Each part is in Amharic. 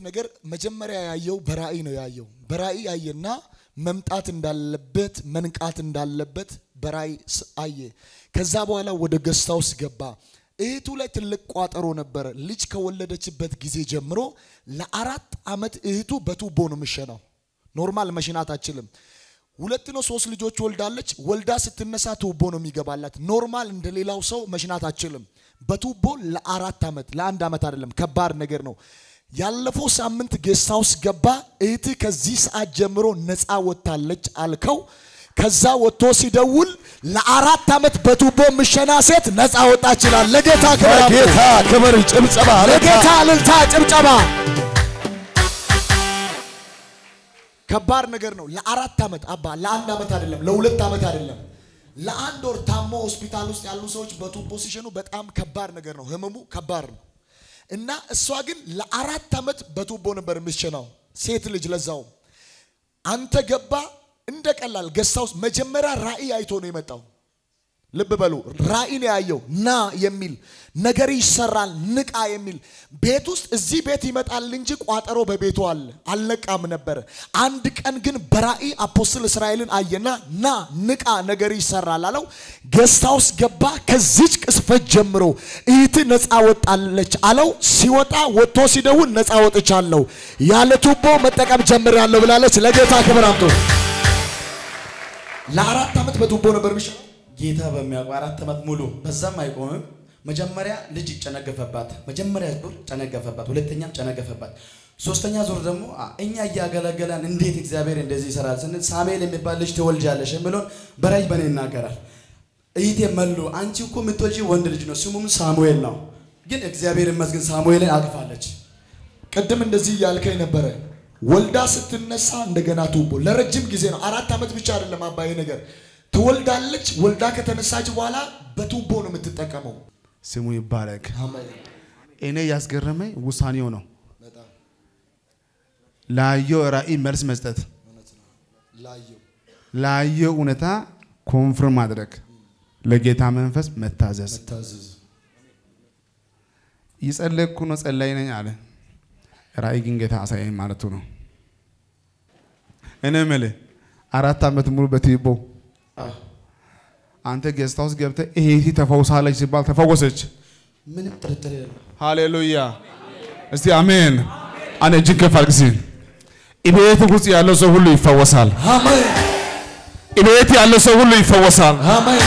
ነገር መጀመሪያ ያየው በራእይ ነው ያየው። በራእይ አየና መምጣት እንዳለበት መንቃት እንዳለበት በራእይ ስ- አየ። ከዛ በኋላ ወደ ገስታ ውስጥ ገባ። እህቱ ላይ ትልቅ ቋጠሮ ነበረ። ልጅ ከወለደችበት ጊዜ ጀምሮ ለአራት ዓመት እህቱ በቱቦ ነው የምሸናው። ኖርማል መሽናት አችልም። ሁለት ነው ሶስት ልጆች ወልዳለች። ወልዳ ስትነሳ ቱቦ ነው የሚገባላት። ኖርማል እንደ ሌላው ሰው መሽናት አችልም። በቱቦ ለአራት ዓመት ለአንድ ዓመት አይደለም፣ ከባድ ነገር ነው። ያለፈው ሳምንት ጌስት ሃውስ ገባ። እህት ከዚህ ሰዓት ጀምሮ ነፃ ወጥታለች አልከው። ከዛ ወጥቶ ሲደውል ለአራት ዓመት በቱቦ ምሸና ሴት ነፃ ወጣ ይችላል። ለጌታ ክብር አምጡ። ጌታ ክብር ጭብጨባ ለጌታ እልልታ ጭብጨባ። ከባድ ነገር ነው። ለአራት ዓመት አባ ለአንድ ዓመት አይደለም፣ ለሁለት ዓመት አይደለም፣ ለአንድ ወር ታሞ ሆስፒታል ውስጥ ያሉ ሰዎች በቱቦ ሲሸኑ በጣም ከባድ ነገር ነው። ህመሙ ከባድ ነው እና እሷ ግን ለአራት ዓመት በቱቦ ነበር የምትሸናው ሴት ልጅ ለዛውም አንተ ገባ እንደ ቀላል ገስታ ውስጥ መጀመሪያ ራእይ አይቶ ነው የመጣው። ልብ በሉ ራእይ ነው ያየው። ና የሚል ነገር ይሰራል፣ ንቃ የሚል ቤት ውስጥ እዚህ ቤት ይመጣል እንጂ ቋጠሮ በቤቱ አለ፣ አልነቃም ነበር። አንድ ቀን ግን በራእይ አፖስትል እስራኤልን አየና ና ንቃ፣ ነገር ይሰራል አለው። ገስታ ውስጥ ገባ። ከዚች ቅስፈት ጀምሮ እህት ነፃ ወጣለች አለው። ሲወጣ ወጥቶ ሲደውል ነፃ ወጥቻለሁ፣ ያለ ቱቦ መጠቀም ጀምሬያለሁ ብላለች። ለጌታ ክብር አምጡ። ለአራት ዓመት በቱቦ ነበር የሚሻለው። ጌታ በሚያውቀው አራት ዓመት ሙሉ በዛም አይቆምም። መጀመሪያ ልጅ ጨነገፈባት። መጀመሪያ ዙር ጨነገፈባት፣ ሁለተኛም ጨነገፈባት። ሶስተኛ ዙር ደግሞ አ- እኛ እያገለገለን እንዴት እግዚአብሔር እንደዚህ ይሰራል ስንል ሳሙኤል የሚባል ልጅ ትወልጃለሽ የሚለውን በራእይ በኔ ይናገራል። እይቴ መሉ አንቺ እኮ የምትወልጂ ወንድ ልጅ ነው፣ ስሙም ሳሙኤል ነው። ግን እግዚአብሔር ይመስገን ሳሙኤልን አቅፋለች። ቅድም እንደዚህ እያልከኝ ነበረ። ወልዳ ስትነሳ እንደገና ቱቦ ለረጅም ጊዜ ነው። አራት ዓመት ብቻ አይደለም አባዬ ነገር ትወልዳለች። ወልዳ ከተነሳች በኋላ በቱቦ ነው የምትጠቀመው። ስሙ ይባረክ። አሜን። እኔ ያስገረመኝ ውሳኔው ነው። በጣም ላየው ራእይ መልስ መስጠት፣ እውነት ነው። ላየው ላየው እውነታ ኮንፍርም ማድረግ፣ ለጌታ መንፈስ መታዘዝ። ታዘዝ እየጸለይኩ ነው፣ ጸላይ ነኝ አለ። ራእይ ግን ጌታ አሳየኝ ማለቱ ነው። እኔ የምልህ አራት ዓመት ሙሉ በቲቦ አንተ ጌስት ሃውስ ገብተህ እህቴ ተፈውሳለች ሲባል ተፈወሰች። ምንም ጥርጥር የለም። ሃሌሉያ! እስቲ አሜን። አንድ እጅን ከፍ አድርግ እስኪ። እቤት ውስጥ ያለው ሰው ሁሉ ይፈወሳል። አሜን እቤት ያለው ሰው ሁሉ ይፈወሳል። አሜን።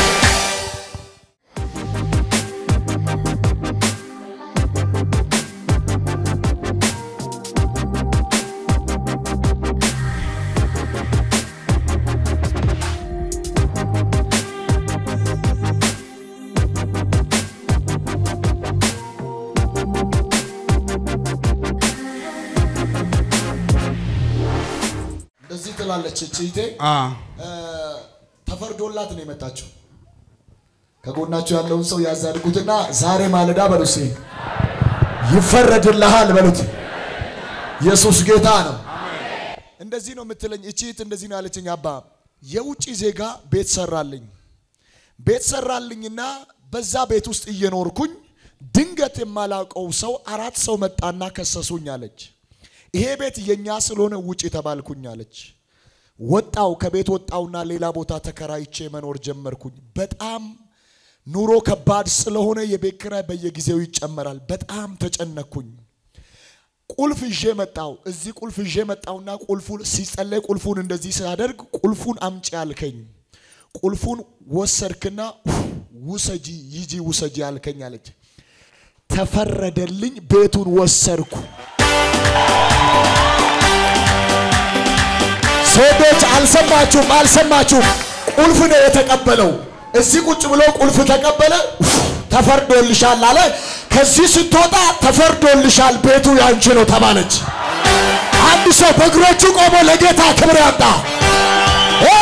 እንደዚህ ትላለች እህቴ አ እ፣ ተፈርዶላት ነው የመጣችው። ከጎናቸው ያለውን ሰው ያዛድጉትና ዛሬ ማለዳ በሉሴ ይፈረድልሃል በሉት። ኢየሱስ ጌታ ነው። እንደዚህ ነው የምትለኝ እቺ እህት እንደዚህ ነው ያለችኝ። አባ የውጭ ዜጋ ቤት ሰራልኝ ቤት ሰራልኝና በዛ ቤት ውስጥ እየኖርኩኝ ድንገት የማላውቀው ሰው አራት ሰው መጣና ከሰሱኝ አለች። ይሄ ቤት የኛ ስለሆነ ውጭ ተባልኩኝ አለች። ወጣው ከቤት ወጣውና ሌላ ቦታ ተከራይቼ መኖር ጀመርኩኝ። በጣም ኑሮ ከባድ ስለሆነ የቤት ኪራይ በየጊዜው ይጨመራል። በጣም ተጨነኩኝ። ቁልፍ ይዤ መጣው። እዚህ ቁልፍ ይዤ መጣውና ቁልፉን ሲጸለይ ቁልፉን እንደዚህ ሳደርግ ቁልፉን አምጪ አልከኝ። ቁልፉን ወሰድክና ውሰጂ ይጂ ውሰጂ አልከኝ አለች። ተፈረደልኝ። ቤቱን ወሰድኩ። ሴቶች አልሰማችሁም? አልሰማችሁም? ቁልፍ ነው የተቀበለው። እዚህ ቁጭ ብሎ ቁልፍ ተቀበለ። ተፈርዶልሻል አለ። ከዚህ ስትወጣ ተፈርዶልሻል፣ ቤቱ ያንቺ ነው ተባለች። አንድ ሰው በእግሮቹ ቆሞ ለጌታ ክብር ያምጣ። እ!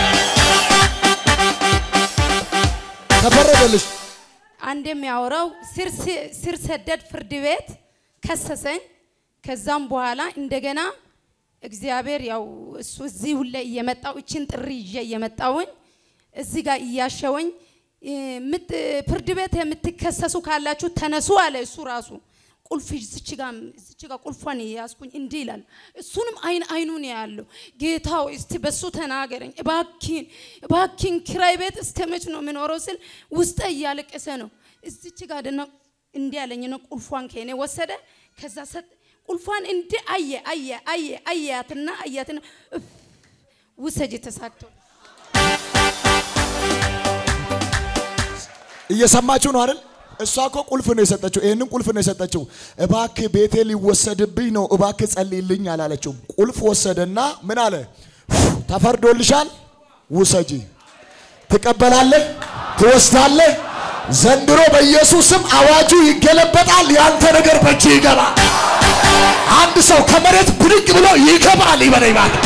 ተፈረደልሽ። አንድ የሚያወራው ስር ስር ሰደድ ፍርድ ቤት ከሰሰኝ። ከዛም በኋላ እንደገና እግዚአብሔር ያው እሱ እዚህ ሁሌ እየመጣው እችን ጥሪ ይዤ እየመጣውኝ እዚህ ጋር እያሸወኝ እ፣ ምት- ፍርድ ቤት የምትከሰሱ ካላችሁ ተነሱ አለ እሱ ራሱ። ቁልፍ እዚች ጋር እዚች ጋር ቁልፏን ያዝኩኝ እንዲህ ይላል። እሱንም አይን አይኑን ያለው ጌታ ሆይ እስቲ በሱ ተናገረኝ እባኪን እባኪን ኪራይ ቤት እስከ መች ነው የምኖረው ስል ውስጠ እያለቀሰ ነው። እዚች ጋር ደና እንዲህ ያለኝ ነው። ቁልፏን ከኔ ወሰደ። ከዛ ሰጥ ቁልፏን እንዲህ አየ አየ አየ አያትና አያትና እፍ ውሰጅ ተሳክቶ እየሰማችሁ ነው አይደል? እሷ እኮ ቁልፍ ነው የሰጠችው። ይህንን ቁልፍ ነው የሰጠችው። እባክህ ቤቴ ሊወሰድብኝ ነው፣ እባክህ ጸልይልኝ አላለችው። ቁልፍ ወሰደና ምን አለ? ተፈርዶልሻል፣ ውሰጂ። ትቀበላለህ፣ ትወስዳለህ። ዘንድሮ በኢየሱስም አዋጁ ይገለበጣል። ያንተ ነገር በእጅ ይገባል። አንድ ሰው ከመሬት ብድግ ብሎ ይገባል። ይበለኝ እባክህ።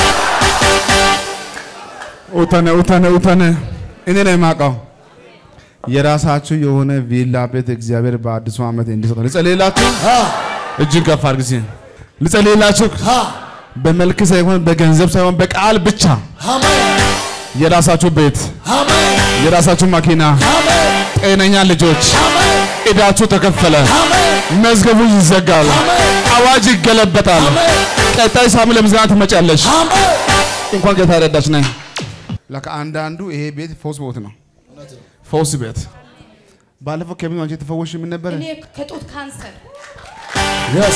ኡተነ ኡተነ ኡተነ እኔ ነው የማውቀው የራሳችሁ የሆነ ቪላ ቤት እግዚአብሔር በአዲሱ ዓመት እንዲሰጥ ልጸልይላችሁ። አ እጅን ከፍ አድርግ እስኪ ልጸልይላችሁ። አ በመልክ ሳይሆን በገንዘብ ሳይሆን በቃል ብቻ አሜን የራሳችሁ ቤት፣ አሜን የራሳችሁ መኪና፣ አሜን ጤነኛ ልጆች፣ አሜን ዕዳችሁ ተከፈለ፣ አሜን መዝገቡ ይዘጋል፣ አዋጅ ይገለበጣል። ቀጣይ ሳምንት ለምስጋና ትመጫለሽ። አሜን እንኳን ጌታ ረዳች ነኝ። ለካ አንዳንዱ ይሄ ቤት ፈውስ ቦት ነው፣ ፈውስ ቤት። ባለፈው ከምን አንቺ የተፈወሽ ምን ነበር? እኔ ከጡት ካንሰር የስ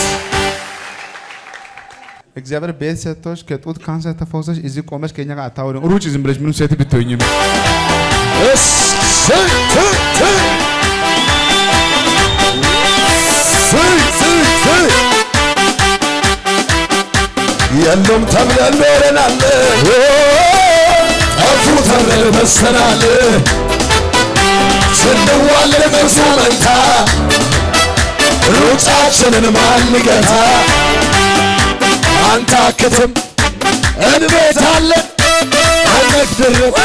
እግዚአብሔር ቤት ሰጥቶሽ ከጡት ካንሰር ተፈውሰሽ እዚህ ቆመሽ ከኛ ጋር አታወሪም። ሩጭ ዝም ብለሽ ምንም ሴት ብትሆኝም እስ ስ ት ት ስ ስ ስ የሉም ተብለን ኖረናል፣ ጠፉ ተብለን በሰናል። ስንዋለድ በእርሱ መንታ ሩጫችንን ማን ገታ? አንታክትም እንቤታለን አንግድርም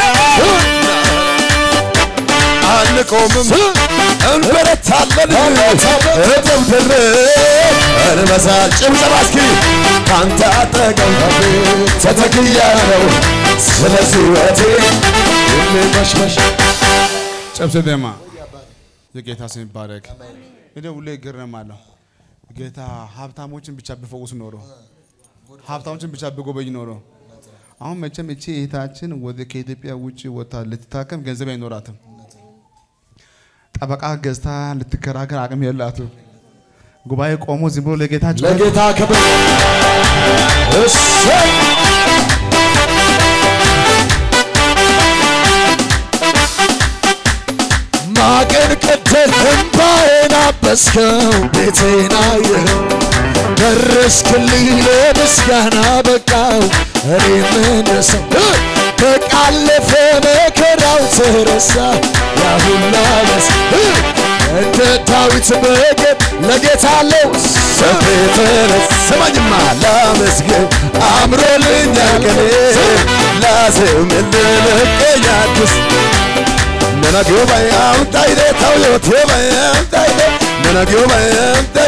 አንቆምም እንበረታለን እጥፍ ድርብ እንበሳል ጭብጨባ እስኪ ካንተ አጠገብ ተተክያለሁ ስለዚህ ሕይወቴ የሚመሽመሽ ጨብሰ ደማ የጌታ ስም ይባረክ። እኔ ሁሌ እገረማለሁ። ጌታ ሀብታሞችን ብቻ ቢፈውስ ኖሮ ሀብታሞችን ብቻ ቢጎበኝ ኖሮ አሁን መቼም እቺ እህታችን ወደ ከኢትዮጵያ ውጭ ወጥታ ልትታከም ገንዘብ አይኖራትም። ጠበቃ ገዝታ ልትከራከር አቅም የላትም። ጉባኤ ቆሞ ዝም ብሎ ለጌታ ጩኸት ለጌታ ክብር እሰይ ማቅን ቀደል እንባዬን አበስከው ቤቴን አየኸው ደረስክልኝ ለምስጋና በቃው እኔ ምንሰው በቃለፈ መከራው ተረሳ ያሁላ መስ እንደ ዳዊት በገድ ለጌታ አለው ሰፌ ተነስ ስማኝማ ላመስግን አምሮልኛል ቀኔ ላዜም እንድለቀኝ አዲስ Nana gyo bayam taide tau yo te bayam taide Nana gyo bayam